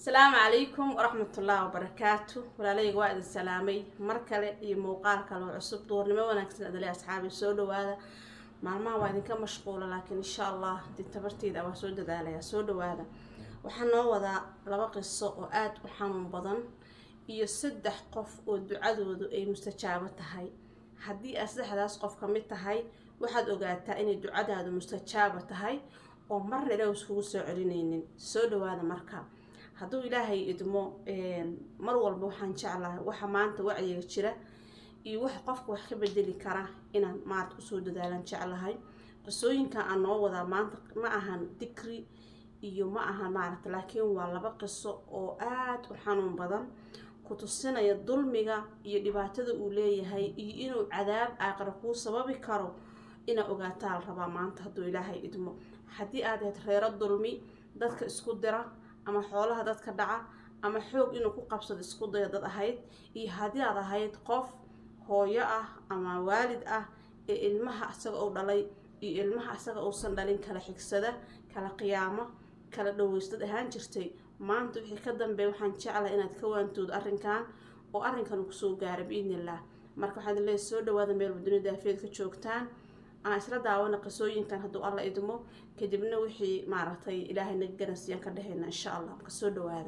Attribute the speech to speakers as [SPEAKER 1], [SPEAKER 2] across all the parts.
[SPEAKER 1] asalaamu calaykum waraxmatullaahi wabarakaatu walaalayga waa idin salaamay mar kale iyo muuqaal kale oo cusub duurnimo wanaagsan adale asxaabi soo dhawaada maalmaha waa idinka mashquula laakiin insha allah dib tabarteeda waa soo dadaalaya soo dhawaada waxaa noo wadaa laba qiso oo aada u xanuun badan iyo saddex qof oo ducadoodu ay mustajaabo tahay haddii aad saddexdaas qof ka mid tahay waxaad ogaataa inay ducadaadu mustajaaba tahay oo marna ilaah iskugu soo celinaynin soo dhawaada marka hadduu ilaahay idmo mar walba waxaan jeclahay waxa maanta wacyiga jira iyo wax qofka wax ka bedeli kara inaan maarata usoo dadaalan jeclahay qisooyinkan aan noo wadaa maanta ma ahan dikri iyo ma ahan maaragta laakiin waa laba qiso oo aada u xanuun badan ku tusinaya dulmiga iyo dhibaatada uu leeyahay iyo inuu cadaab aaqira kuu sababi karo inaa ogaataa la rabaa maanta hadduu ilaahay idmo haddii aad ahayd reero dulmi dadka isku dira ama xoolaha dadka dhaca ama xoog inuu ku qabsado isku daya dad ahayd iyo haddii aad ahayd qof hooyo ah ama waalid ah ee ilmaha isaga uu dhalay iyo ilmaha isaga uusan dhalin kala xigsada kala qiyaamo kala dhaweystad ahaan jirtay maanta wixii ka dambeeya waxaan jeclahay inaad ka waantoodo arrinkan oo arrinkan kusoo gaara biidnillaah marka waxaad leeyahay soo dhawaada meelba dunida afeed ka joogtaan aan isla daawana qisooyinkan hadduu alla idmo kadibna wixii maaragtay ilaahay naga garansiiyaan ka dhehayna insha allah marka soo dhawaada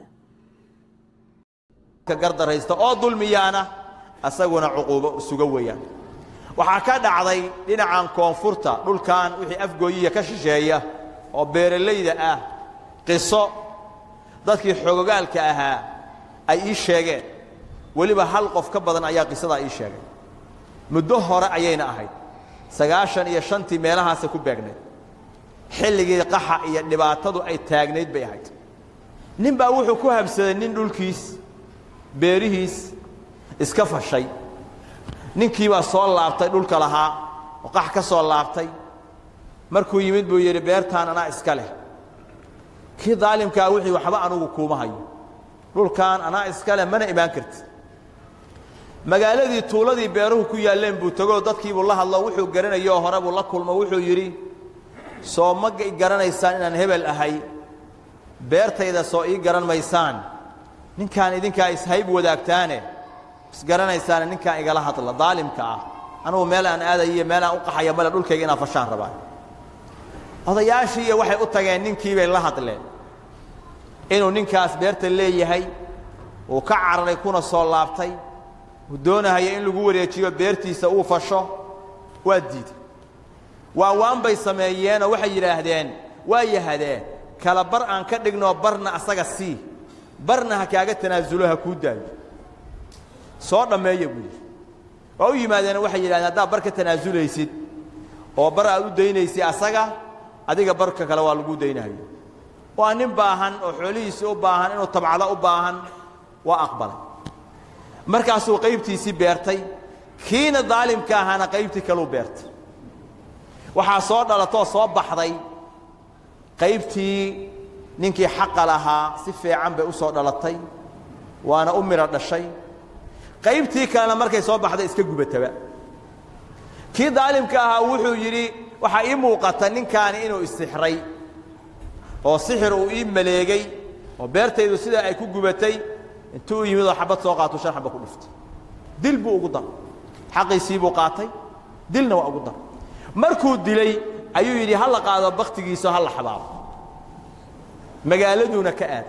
[SPEAKER 2] gardaraysta oo dulmiyaana asaguna cuquubo suga weeyaan waxaa ka dhacday dhinacan koonfurta dhulkan wixii afgooyiya ka shisheeya oo beeralayda ah qiso dadkii xogogaalka ahaa ay ii sheegeen weliba hal qof ka badan ayaa qisadaa ii sheegay muddo hore ayayna ahayd sagaashan iyo shantii meelahaasay ku beegnayd xilligii qaxa iyo dhibaatadu ay taagnayd bay ahayd nin baa wuxuu ku habsaday nin dhulkiis beerihiis iska fashay ninkii baa soo laabtay dhulka lahaa oo qax ka soo laabtay markuu yimid buu yidhi beertaan anaa iska leh kii daalimkaa wixii waxba anugu kuuma hayo dhulkan anaa iska leh mana imaan karti magaaladii tuuladii beeruhu ku yaalleen buu tegoo dadkiibuu la hadlo wuxuu garanayoo hore buu la kulmo wuxuu yidhi soo ma garanaysaan inaan hebel ahay beertayda soo ii garan maysaan ninkaan idinkaa ishayb wadaagtaane isgaranaysaane ninkaan igala hadla daalimka ah anugu meel aan aadayo iyo meel aan u qaxaya male dhulkayga inaan fashaan rabaa odayaashiiiyo waxay u tageen ninkiibay la hadleen inuu ninkaas beerta leeyahay uu ka cararay kuna soo laabtay uu doonahaya in lagu wareejiyo beertiisa uu fasho waa diiday waa waan bay sameeyeenoo waxay yidhaahdeen waa yahadee kala bar aan ka dhignoo barna asaga sii barna ha kaaga tanaasulo ha kuu daayo soo dhammeeya buu yidhi waa u yimaadeen waxay yidhahdeen haddaad bar ka tanaasulaysid oo bar aad u daynaysid asaga adiga barka kale waa lagu daynahayo waa nin baahan oo xoolihiisa u baahan inuu tabcado u baahan waa aqbalay markaasuu qaybtiisii beertay kiina daalimka ahaana qaybtii kaleu beertay waxaa soo dhalatoo soo baxday qaybtii ninkii xaqa lahaa si fiican bay u soo dhalatay waana u midho dhashay qaybtii kalena markay soo baxday iska gubataba kii daalimka ahaa wuxuu yidhi waxaa ii muuqata ninkaani inuu isixray oo sixir uu ii maleegay oo beertaydu sidaa ay ku gubatay intuu u yimid oo xabad soo qaatuu shan xaba ku dhiftay dil buu ugu daray xaqiisii buu qaatay dilna waa ugu daray markuu dilay ayuu yidhi ha la qaado bakhtigiisa ha la xabaabo magaaladuuna ka aad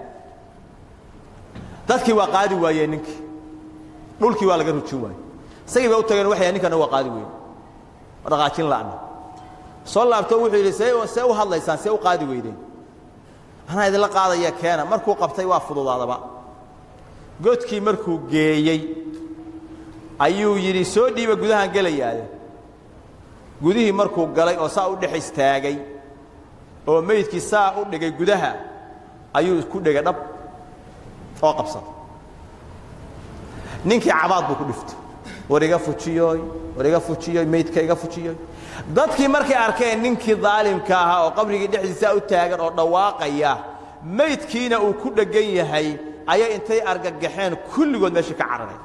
[SPEAKER 2] dadkii waa qaadi waayeen ninkii dhulkii waa laga rujin waayey isagii baa u tageen waxay ninkana waa qaadi weyne dhaqaajin la'na soo laabto wuxuu yidhi see see u hadlaysaan see u qaadi weydeen anaa idinla qaadaya keena markuu qabtay waa fududaadaba godkii markuu geeyey ayuu yidhi soo dhiiba gudahaan gelayaade gudihii markuu galay oo saa u dhex istaagay oo meydkii saa u dhigay gudaha ayuu ku dhegay dhab oo qabsaday ninkii cabaad buu ku dhiftay war iga fujiyooy war iga fujiyooy meydka iga fujiyooy dadkii markay arkeen ninkii daalimka ahaa oo qabrigii dhexdiisaa u taagan oo dhawaaqaya meydkiina uu ku dheggan yahay ayay intay argagaxeen kulligood meesha ka cararay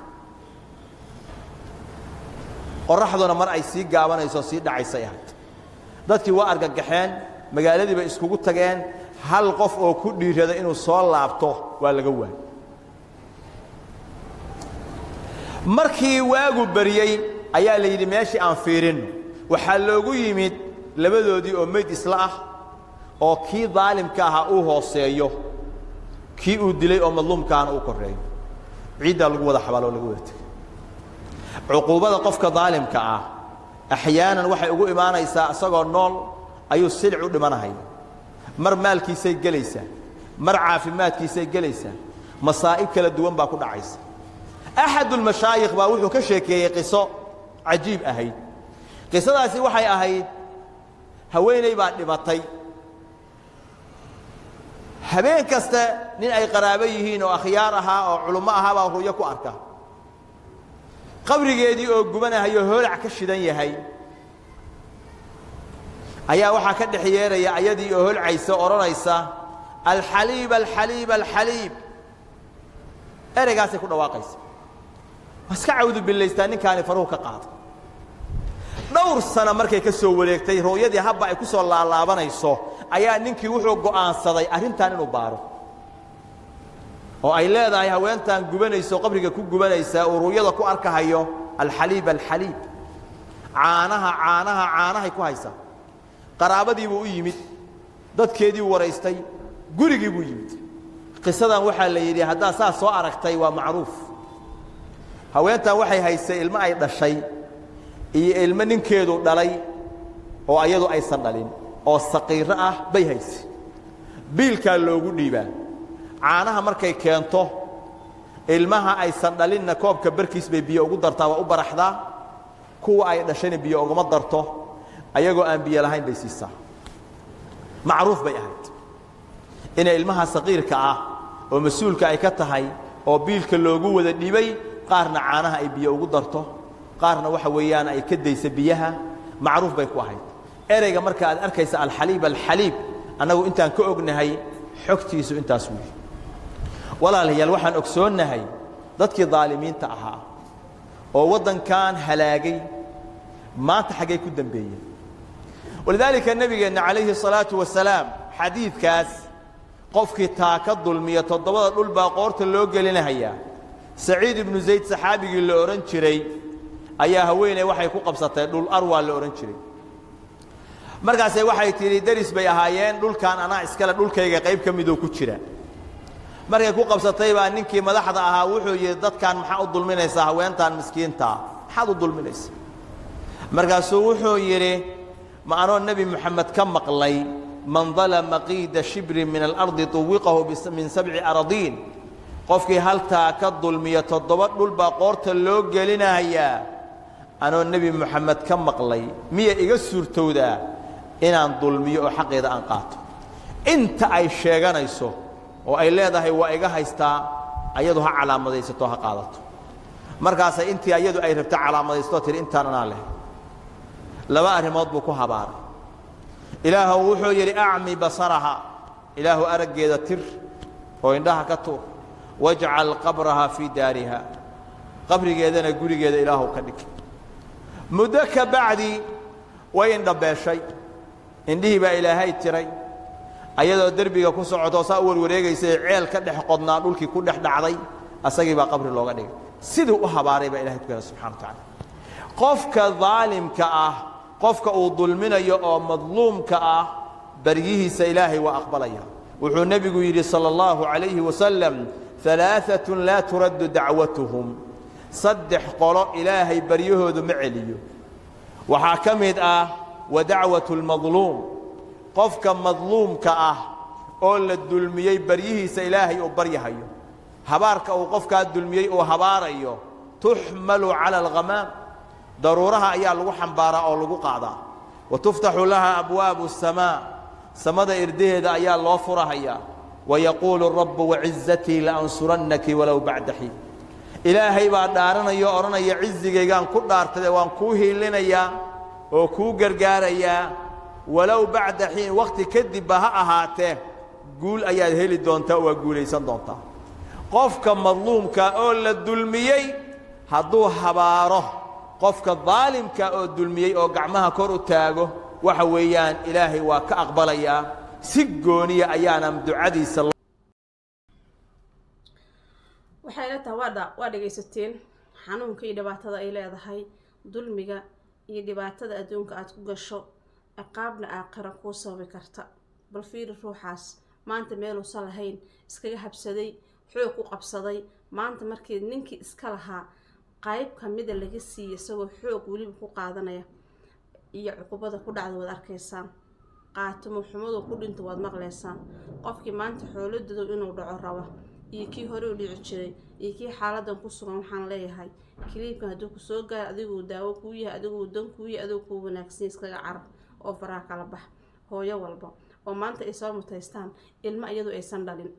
[SPEAKER 2] qoraxduna mar ay sii gaabanayso sii dhacaysay ahayd dadkii waa argagaxeen magaaladii bay iskugu tageen hal qof oo ku dhiirada inuu soo laabto waa laga waayey markii waagu baryey ayaa la yidhi meeshii aan fiirinno waxaa loogu yimid labadoodii oo meyd isla ah oo kii daalimka ahaa uu hooseeyo kii uu dilay oo madluumkaana uu korreeyo ciiddaa lagu wada xabaalo oo laga wada tegay cuquubada qofka daalimka ah axyaanan waxay ugu imaanaysaa isagoo nool ayuu silic u dhimanahaya mar maalkiisay gelaysaa mar caafimaadkiisay gelaysaa masaa'ib kala duwan baa ku dhacaysa axadulmashaayikh baa wuxuu ka sheekeeyey qiso cajiib ahayd qisadaasi waxay ahayd haweeney baa dhimatay habeen kasta nin ay qaraabo yihiin oo akhyaar ahaa oo culummo ahaa baa ru'yo ku arka qabrigeedii oo gubanahayo hoolac ka shidan yahay ayaa waxaa ka dhex yeeraya ayadii oo holcaysa odhanaysa alxaliib alxaliib alxaliib ereygaasay ku dhawaaqaysa waa iska cawdu billaystaa ninkaani faruhu ka qaada dhowr sana markay ka soo wareegtay ru'yadii habba ay ku soo laalaabanayso ayaa ninkii wuxuu go'aansaday arrintan inuu baaro oo ay leedahay haweentan gubanayso qabriga ku gubanaysa uu ru'yada ku arkahayo alxaliib alxaliib caanaha caanaha caanahay ku haysaa qaraabadii buu u yimid dadkeedii waraystay gurigii buu yimid qisadan waxaa la yidhi haddaad saas soo aragtay waa macruuf haweentan waxay haysay ilmo ay dhashay iyo ilmo ninkeedu dhalay oo ayadu aysan dhalin oo saqiiro ah bay haysay biilkaa loogu dhiibaa caanaha markay keento ilmaha aysan dhalinna koobka barkiis bay biyo ugu dartaa waa u baraxdaa kuwa ay dhashayna biyo uguma darto ayagoo aan biyo lahayn bay siisaa macruuf bay ahayd inay ilmaha saqiirka ah oo mas-uulka ay ka tahay oo biilka loogu wada dhibay qaarna caanaha ay biyo ugu darto qaarna waxa weeyaan ay ka daysa biyaha macruuf bay ku ahayd ereyga marka aad arkaysa alxaliib alxaliib annagu intaan ka ognahay xogtiisu intaas weeye walaalayaal waxaan ogsoonnahay dadkii daalimiinta ahaa oo waddankan halaagay maanta xaggay ku dembeeyeen walidaalika nebigeenna calayhi الsalaaةu wasalaam xadiidkaas qofkii taa ka dulmiya toddobada dhul baa qoorta loo gelinahayaa saciid ibnu zayd saxaabigii la odhan jiray ayaa haweeney waxay ku qabsatay dhul arwaa la odhan jiray markaasee waxay tidhi deris bay ahaayeen dhulkan anaa iskale dhulkayga qayb ka midoo ku jira markay ku qabsatay baa ninkii madaxda ahaa wuxuu yidhi dadkan maxaa u dulminaysaa haweentan miskiintaa maxaad u dulminaysa markaasuu wuxuu yidhi ma anoo nebi moxamed ka maqlay man dalama qiida shibrin min alardi tuwiqahu min sabci aradiin qofkii haltaa ka dulmiya toddoba dhul baa qoorta loo gelinayaa anoo nebi moxamed ka maqlay miya iga suurtowdaa inaan dulmiyo oo xaqeeda aan qaato inta ay sheeganayso oo ay leedahay waa iga haystaa ayadu ha calaamadaysato ha qaadato markaasay intii ayadu ay rabta calaamadaysto tihi intaan anaa leh laba arrimood buu ku habaaray ilaahu wuxuu yidhi acmi basaraha ilaahu araggeeda tir oo indhaha ka tuur wajcal qabraha fii daariha qabrigeedana gurigeeda ilaahu ka dhig muddo ka bacdi way indhabeeshay indhihii baa ilaahay tiray ayadoo derbiga ku socotoo saa u warwareegaysay ceel ka dhex qodnaa dhulkii ku dhex dhacday asagii baa qabri looga dhigay siduu u habaaray baa ilahay ku kala subxana wa tacala qofka daalimka ah qofka uu dulminayo oo madluumka ah baryihiisa ilaahay waa aqbalaya wuxuu nebigu yidhi salى اllahu عalayhi wasalam ثalaaثaة laa turaddu dacwatuhum saddex qolo ilaahay baryahoodu ma celiyo waxaa ka mid ah wa dacwaة اlmadluum qofka madluumka ah oo la dulmiyey baryihiisa ilaahay uu baryahayo habaarka uu qofkaa dulmiyey uu habaarayo tuxmalu calى اlghamaam daruuraha ayaa lagu xambaaraa oo lagu qaadaa wa tuftaxu laha abwaabu الsamaa samada irdaheeda ayaa loo furahayaa wayaquulu rabbu wacizatii laansurannaki walow bacda xiin ilaahay baa dhaaranaya o odhanaya cizigaygaan ku dhaartade waan kuu hiilinayaa oo kuu gargaarayaa walow bacda xiin wakhti kadibba ha ahaatee guul ayaad heli doontaa oo waa guulaysan doontaa qofka madluumka oo la dulmiyey hadduu habaaro qofka daalimka oo dulmiyey oo gacmaha kor u taago waxa weeyaan ilaahay waa ka aqbalayaa si gooniya ayaana ducadiisa
[SPEAKER 1] waxay la tahay waa waa dhegaysateen xanuunka iyo dhibaatada ay leedahay dulmiga iyo dhibaatada adduunka aada ku gasho ciqaabna aakhira kuu sababi karta bal fiiri ruuxaas maanta meeluusan lahayn iskaga habsaday xoog ku qabsaday maanta markii ninkii iska lahaa qayb kamida laga siiya isagoo xoog weliba ku qaadanaya iyo cuqubada ku dhacda waad arkaysaan qaatimo xumadu ku dhinta waad maqlaysaan qofkii maanta xooladodow inuu dhaco raba iyo kii hore u dhici jiray iyo kii xaaladan ku sugan waxaan leeyahay kiliibkan hadduu kusoo gaaro adiguu daawo kuu yahay adiguu dan kuu yahay adiguu kuu wanaagsan iskaga carab oo faraha kala bax hooyo walba oo maanta ay soo mutaystaan ilmo iyadu aysan dhalin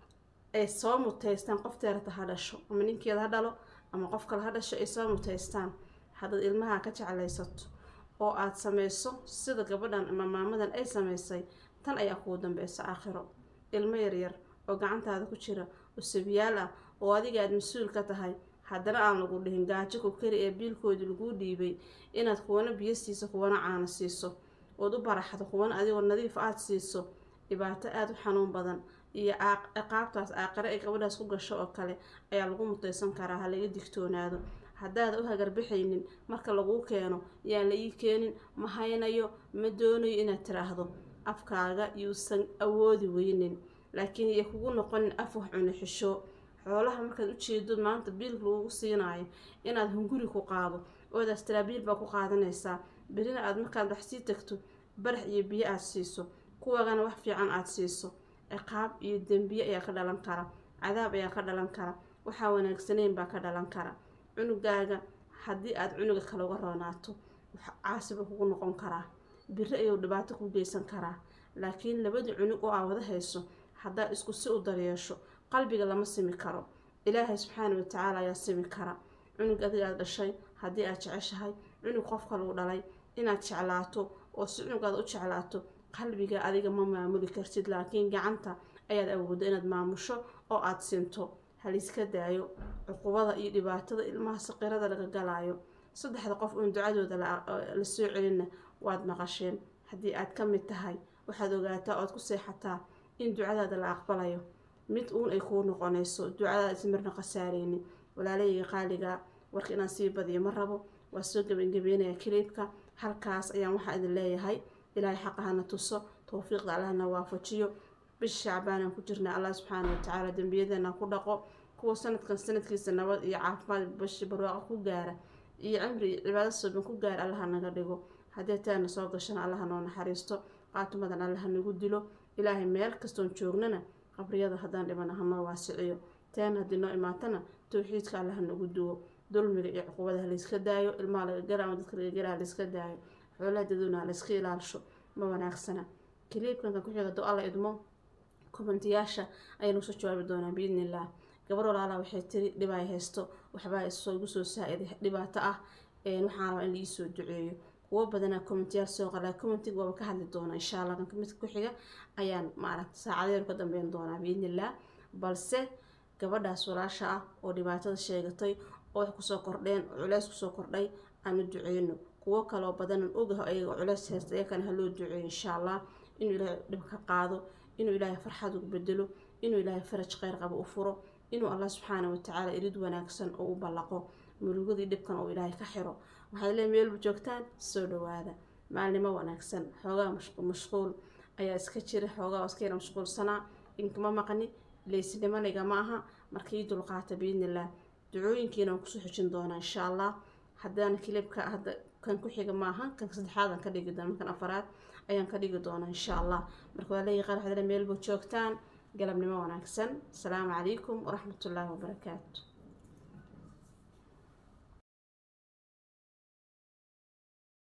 [SPEAKER 1] ay soo mutaystaan qofteerata ha dhasho ama ninkeeda ha dhalo ama qof kale ha dhasho ay soo mutaystaan haddaad ilmaha ka jeclaysato oo aada samayso sida gabadhan ama maamadan ay samaysay tan ayaa kugu dambeysa aakhiro ilmo yaryar oo gacantaada ku jira oo sabiyaal ah oo adiga aada mas-uul ka tahay haddana aan lagu dhihin gaajo ku kari ee biilkoodii laguu dhiibay inaad kuwana biyo siiso kuwana caano siiso ood u baraxdo kuwana adigoo nadiif aada siiso dhibaato aada u xanuun badan iyo ciqaabtaas aaqare ay gabadhaas ku gasho oo kale ayaa lagu mutaysan karaa ha laga digtoonaado haddaada u hagarbixaynin marka laguu keeno yaan la ii keenin ma haynayo ma doonayo inaad tiraahdo afkaaga yuusan awoodi weynin laakiin iyo kugu noqonin af wax cuna xisho xoolaha markaad ujeedo maanta biilka lagugu siinaayo inaad hunguri ku qaado oodaas tiraa biil baa ku qaadanaysaa berina aad markaad wax sii tagto barax iyo biyo aada siiso kuwagana wax fiican aada siiso ciqaab iyo dembiye ayaa ka dhalan kara cadaab ayaa ka dhalan kara waxaa wanaagsaneyn baa ka dhalan kara cunugaaga haddii aada cunuga kale uga roonaato caasiba kugu noqon karaa biri ayuu dhibaato ku geysan karaa laakiin labadii cunug oo aa wada hayso haddaad isku si u daryeesho qalbiga lama simi karo ilaahay subxaana watacaala ayaa simi kara cunug adiga aada dhashay haddii aad jeceshahay cunug qofka lagu dhalay inaad jeclaato oo si cunugaada u jeclaato qalbiga adiga ma maamuli kartid laakiin gacanta ayaad awoodda inaad maamusho oo aada sinto haliska daayo cuqubada iyo dhibaatada ilmaha saqirada laga galaayo saddexda qof uun ducadooda la soo celinna waad maqasheen haddii aad ka mid tahay waxaad ogaataa oad ku seexataa in ducadaada la aqbalayo mid uun ay kuu noqonayso ducadaada ismarna khasaareynin walaalayga qaaliga warka inaan sii badiyo ma rabo waa soo gebangebeynaya kiliibka halkaas ayaan waxaa idin leeyahay ilaahay xaqahana tuso towfiiqda allahna waafajiyo bisha shacbaanaan ku jirnaa allah subxaana watacaala dembiyadeena ku dhaqo kuwa sanadkan sanadkiisa nabad iyo caafimaad bashi barwaaqo ku gaara iyo cimri iyo cibaado suuban ku gaara allaha naga dhigo haddii taana soo gashana allaha noo naxariisto qaatumadan allaha nagu dilo ilaahay meel kastoon joognana qabriyada haddaan dhibana hanoo waasiciyo taana haddii noo imaatana towxiidka allaha nagu duwo dulmiga iyo cuqubada halayska daayo ilmaha laga gara ama dadka laga gara halayska daayo xoolaha daduna halayska ilaalisho ma wanaagsana kiliibkanka ku xiga do alla idmo kommentiyaasha ayaynu soo jawaabi doonaa biidni illah gabar walaala waxay tiri dhibay haysto waxbaa isoo igu soo saa-iday dhibaato ah waxaan rabaa in laii soo duceeyo kuwo badanaa commentiyaal soo qalaa commentiga waaba ka hadli doonaa insha allah kanka midka ku xiga ayaan maaragta saacadeenu ka dambeyn doonaa biidni illah balse gabadhaas walaasha ah oo dhibaatada sheegatay oo wax kusoo kordheen oo culeys kusoo kordhay aanu duceyno kuwo kaloo badanan ogaho ayaga culeys haysta iyakana haloo duceeyo insha allah inuu ilaahay dhib ka qaado inuu ilaahay farxad ugu bedelo inuu ilaahay faraj kheyr qabo u furo inuu allah subxaana watacaala irid wanaagsan oo u ballaqo murugadii dhibkan oo ilaahay ka xiro waxay lee meelba joogtaan soo dhawaada maalnimo wanaagsan xoogaa mashquul ayaa iska jira xoogaa iska yara mashquulsanaa inkama maqni leysinimaniga ma aha markii dulqaata biidnillaah ducooyinkiina waan kusoo xijin doonaa insha allah haddana kilibka hadda kan ku xiga maaha kan saddexaadan ka dhigi doona kan afaraad ayaan ka dhigi doonaa insha allah marka waa leeyahay qaar waxaad meelba joogtaan galabnimo wanaagsan asalaamu calaykum waraxmatullaahi wabarakaatu